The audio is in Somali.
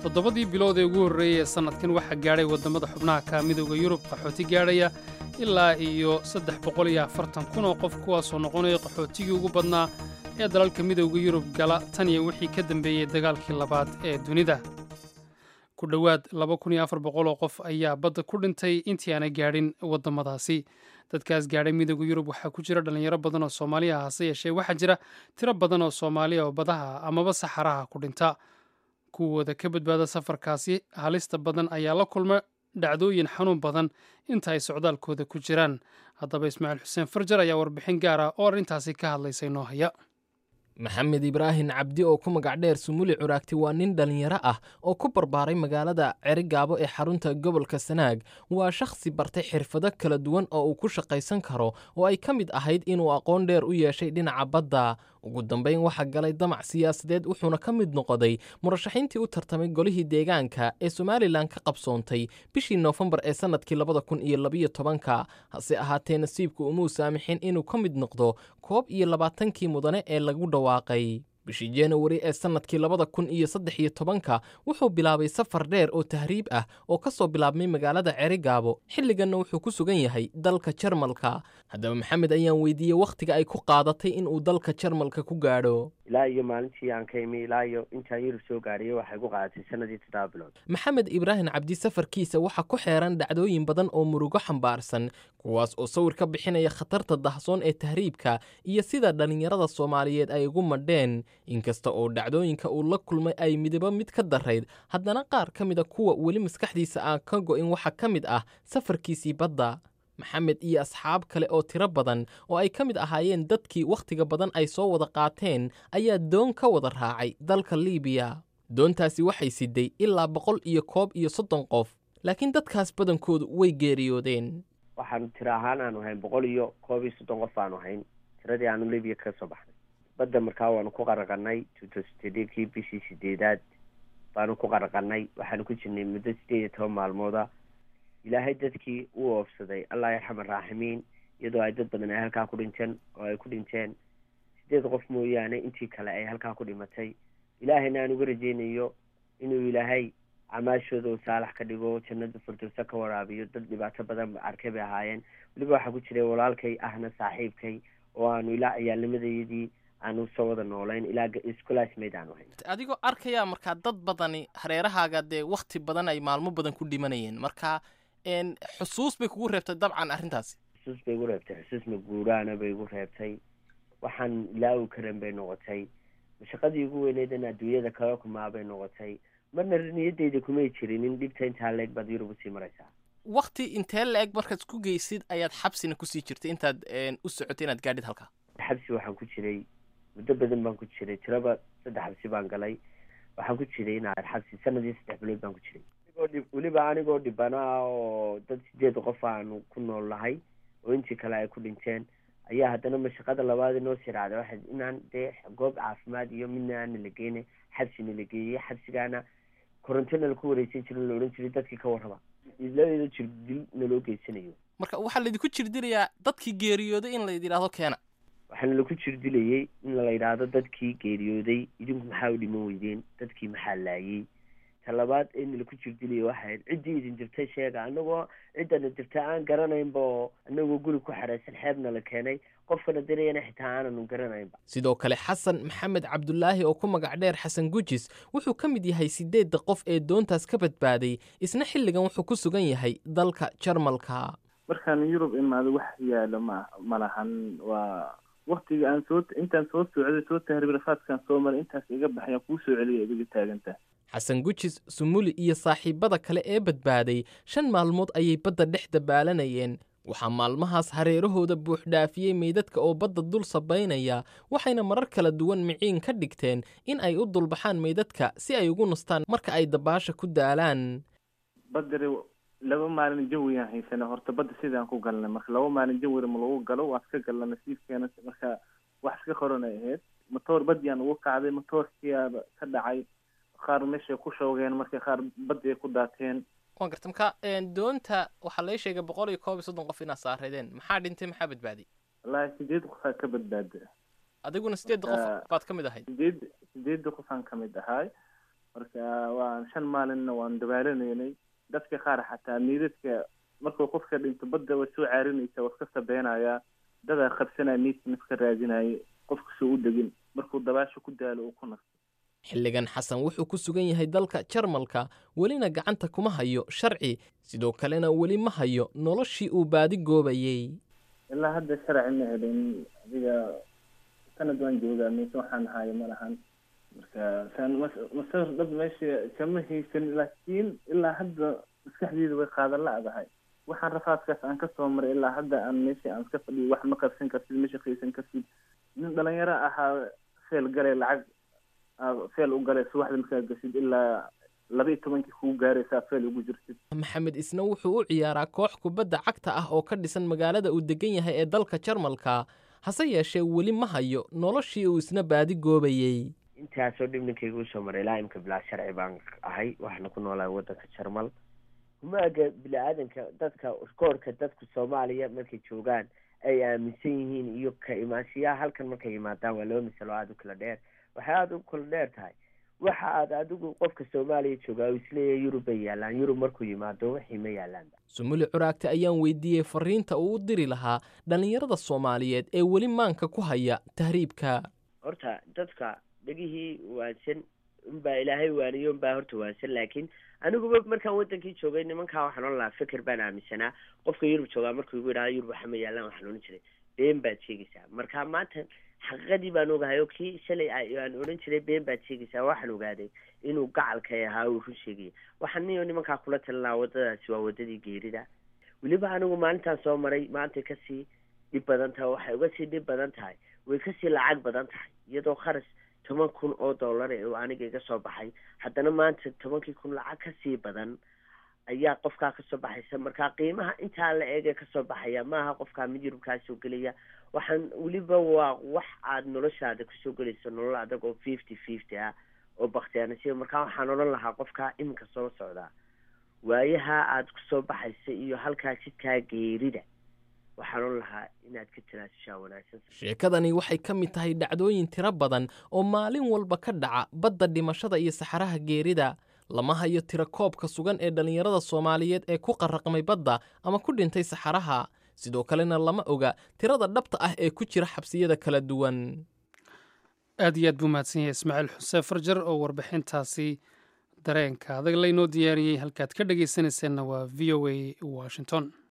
toddobadii bilood ee ugu horreeyey ee sannadkan waxaa gaadhay waddamada xubnaha ka midowda yurub qaxooti gaadhaya ilaa iyo saddex boqol iyo afartan kun oo qof kuwaasoo noqonaya qaxootigii ugu badnaa ee dalalka midowda yurub gala tan iyo wixii ka dambeeyey dagaalkii labaad ee dunida ku dhowaad laba kun iyo afar boqol oo qof ayaa badda ku dhintay intii aanay gaadhin waddamadaasi dadkaas gaadhay midowda yurub waxaa ku jira dhallinyaro badan oo soomaaliya hase yeeshee waxaa jira tiro badan oo soomaaliya oo badaha amaba saxaraha ku dhinta kuwooda ka badbaada safarkaasi halista badan ayaa la kulma dhacdooyin xanuun badan inta ay socdaalkooda ku jiraan haddaba ismaaciil xuseen farjar ayaa warbixin gaar ah oo arrintaasi ka hadlaysay noo haya maxamed ibraahin cabdi oo ku magac dheer sumuli curaagti waa nin dhallinyaro ah oo ku barbaaray magaalada cerigaabo ee xarunta gobolka sanaag waa shakhsi bartay xirfado kala duwan oo uu ku shaqaysan karo oo ay ka mid ahayd inuu aqoon dheer u yeeshay dhinaca badda ugu dambayn waxaa galay damac siyaasadeed wuxuuna ka mid noqday murashaxiintii u tartamay golihii deegaanka ee somalilan ka qabsoontay bishii noofembar ee sannadkii labada kun iyo labiyo tobanka hase ahaatee nasiibku umuu saamixin inuu ka mid noqdo koob iyo labaatankii mudane ee lagu dhawaaqay bishii januari ee sannadkii labada kun iyo saddex iyo tobanka wuxuu bilaabay safar dheer oo tahriib ah oo ka soo bilaabmay magaalada cerigaabo xilliganna wuxuu ku sugan yahay dalka jarmalka haddaba maxamed ayaan weydiiyey wakhtiga ay ku qaadatay inuu dalka jarmalka ku gaadho ilaa iyo maalintii aan ka imi ilaa iyo intaan yurub soo gaadhiyay waxay ku qaadatay sanadii toddoba bilood maxamed ibraahim cabdi safarkiisa waxaa ku xeeran dhacdooyin badan oo murugo xambaarsan kuwaas oo sawir ka bixinaya khatarta dahsoon ee tahriibka iyo sida dhallinyarada soomaaliyeed ay ugu madheen inkasta oo dhacdooyinka uu la kulmay ay midabo mid ka darayd haddana qaar ka mid a kuwa weli maskaxdiisa aan ka go'in waxaa ka mid ah safarkiisii badda maxamed iyo asxaab kale oo tiro badan oo ay ka mid ahaayeen dadkii wakhtiga badan ay soo wada qaateen ayaa doon ka wada raacay dalka liibiya doontaasi waxay siday ilaa boqol iyo koob iyo soddon qof laakiin dadkaas badankoodu way geeriyoodeen waxaanu tiro ahaan aanu hayn boqol iyo koob iyo soddon qof aanu hayn tiradii aanu libiya kaga soo baxnay badda markaa waanu ku qaraqanay tutostedkii bishii sideedaad baanu ku qaraqanay waxaanu ku jirnay muddo sideed iyo toban maalmooda ilaahay dadkii u oofsaday allah yarxam araaximiin iyadoo ay dad badan ay halkaa ku dhinteen oo ay ku dhinteen sideed qof mooyaane intii kale ay halkaa ku dhimatay ilaahayna aan uga rajeynayo inuu ilaahay camaashooda uu saalax ka dhigo jannada firdowsa ka waraabiyo dad dhibaato badan arkay bay ahaayeen weliba waxaa ku jiray walaalkay ahna saaxiibkay oo aanu ilaa ciyaalnimadayadii aanu soo wada noolayn ilaa iscolaasmayd aanu hayn adigoo arkaya markaa dad badani hareerahaaga dee wakhti badan ay maalmo badan ku dhimanayeen marka xusuus bay kugu reebtay dabcan arrintaasi xusuus bay igu reebtay xusuus maguuraana bay igu reebtay waxaan ilaawi karan bay noqotay shaqadii ugu weyneyd in adduunyada kala kumaa bay noqotay marna niyadeyda kumay jirin in dhibta intaa leeg baad yurub usii maraysaa wakti intee la-eg markaad ku geysid ayaad xabsina kusii jirtay intaad u socotay inaad gaadhid halkaa xabsi waxaan ku jiray muddo badan baan ku jiray tiraba saddex xabsi baan galay waxaan ku jiray inaad xabsi sanadii saddex bilood baan ku jiray weliba anigoo dhibana oo dad sideed qof aanu ku nool nahay oo intii kale ay ku dhinteen ayaa haddana mashaqada labaad inoo sii raacday waxay inaan dee goob caafimaad iyo midna aana la geyna xabsina la geeyey xabsigaana korontona laku wareysan jirin la odhan jiray dadkii ka warraba iladeeda jirdil naloo geysanayo marka waxaa laydinku jirdilayaa dadkii geeriyooday in layd yidhaahdo keena waxaana laku jirdilayay in la yidhaahdo dadkii geeriyooday idinku maxaa u dhiman weydeen dadkii maxaa laayey talabaad in laku jirdilayay waxayd ciddii idin dirtay sheega anagoo ciddana dirta aan garanaynba oo anagoo guri ku xareysan xeebna la keenay qofkana dirayana xitaa aananu garanaynba sidoo kale xasan maxamed cabdulaahi oo ku magac dheer xasan gujis wuxuu ka mid yahay sideedda qof ee doontaas ka badbaaday isna xilligan wuxuu ku sugan yahay dalka jarmalka markaan yurub imaado wax yaalo ma ma lahan waa waktiga aan soo intaan soo socday soo tahriib rafaadkaan soo maray intaas iga baxayaan kuu soo celiya idiga taagantaa xasan gujis sumuli iyo saaxiibbada kale ee badbaaday shan maalmood ayay badda dhex dabaalanayeen waxaa maalmahaas hareerahooda buuxdhaafiyey meydadka oo badda dul sabaynaya waxayna marar kala duwan miciin ka dhigteen in ay u dulbaxaan meydadka si ay ugu nastaan marka ay dabaasha ku daalaan badari laba maalin jawiyaan haysana horta badda sidaan ku galnay marka laba maalin jawira ma lagu galo waa iska galna nasiibkeena marka wax iska qoranay ahayd matoor baddiyaan ugu kacday matoorkiiaba ka dhacay qaar meeshay ku shoogeen marka qaar baddi ay ku daateen waan garta marka doonta waxaa laga sheegay boqol iyo koob iyo soddon qof inaad saareedeen maxaa dhintay maxaa badbaaday wallaahi sideed qofaa ka badbaada adiguna sideedda qof baad ka mid ahayd sideed sideedda qofaan ka mid ahay marka waa shan maalinna waan dabaalaneynay dadka qaar xataa niidadka markuu qofka dhinto badda way soo caarinaysa waa iska sabeynayaa dadaa qabsanaya niidka nafka raadinaya qofka soo u degin markuu dabaasha ku daalo uu ku nasto xilligan xasan wuxuu ku sugan yahay dalka jarmalka welina gacanta kuma hayo sharci sidoo kalena weli ma hayo noloshii uu baadi goobayey ilaa hadda sharci ma helin adiga sanad waan joogaa mise waxaan hayo ma lahan marka saan masawir dhab meesha kama haysan laakiin ilaa hadda maskaxdeeda way qaadan la-dahay waxaan rafaadkaas aan kasoo maray ilaa hadda aan meesha aan iska fadhiyo wax ma qabsan kartid ma shaqaysan kartid nin dhalinyaro ahaa feel galay lacag feel u galay subaxda markaa gashid ilaa laba iyo tobankii kuu gaaraysaa feel ugu jirtid maxamed isna wuxuu u ciyaaraa koox kubadda cagta ah oo ka dhisan magaalada uu degan yahay ee dalka jarmalka hase yeeshee weli ma hayo noloshii uu isna baadi goobayey intaasoo dhib ninkayga usoo maray ilaa imka bilaa sharci baan ahay waxaana ku noolahay waddanka jarmal humaaga bini-aadanka dadka koorka dadka soomaaliya markay joogaan ay aaminsan yihiin iyo ka imaanshiyaha halkan markay yimaadaan waa laba misalo aada u kala dheer waxay aada u kala dheer tahay waxa aad adigu qofka soomaaliya joogaa uu isleeyahay yurub bay yaalaan yurub markuu yimaado wixii ma yaalaan sumuli curaagte ayaan weydiiyey fariinta uu u diri lahaa dhallinyarada soomaaliyeed ee weli maanka ku haya tahriibka horta dadka dhegihii waansan unbaa ilaahay waaniyo unbaa horta waansan laakiin aniguba markaan wadankii joogay nimankaa waxaan ohan lahaa fikir baan aaminsanaa qofka yurub joogaa markuu igu yidhahdo yurub waxa ma yaalaan waxaan odhan jiray been baad sheegaysaa marka maanta xaqiiqadii baan ogahay oo kii shalay aan odhan jiray been baad sheegaysaa waxaan ogaaday inuu gacalkay ahaa uu run sheegaya waxaan niyo nimankaa kula talin lahaa waddadaasi waa waddadii geerida weliba anigu maalintaan soo maray maantay kasii dhib badan tahay waxay uga sii dhib badan tahay way kasii lacag badan tahay iyadoo kharas toban kun oo dollar ee uu aniga iga soo baxay haddana maanta tobankii kun lacag kasii badan ayaa qofkaa kasoo baxaysa marka qiimaha intaa la eegee kasoo baxaya maaha qofkaa mid yurubkaa soo gelaya waxaan weliba waa wax aad noloshaada kusoo gelayso nolol adag oo fifty fifty ah oo baktiyaanasiya markaa waxaan odhan lahaa qofkaa iminka soo socdaa waayaha aad kusoo baxaysa iyo halkaa jidkaa geerida waxaan odhan lahaa inaad ka tanaasushaa wanaagsan sheekadani waxay ka mid tahay dhacdooyin tiro badan oo maalin walba ka dhaca badda dhimashada iyo saxaraha geerida lama hayo tiro koobka sugan ee dhallinyarada soomaaliyeed ee ku qarraqmay badda ama ku dhintay saxaraha sidoo kalena lama oga tirada dhabta ah ee ku jira xabsiyada kala duwan aad iyo aad buu mahadsan yahay ismaaciil xuseen farjar oo warbixintaasi dareenka adag laynoo diyaariyey halkaad ka dhegaysanayseena waa v o a washington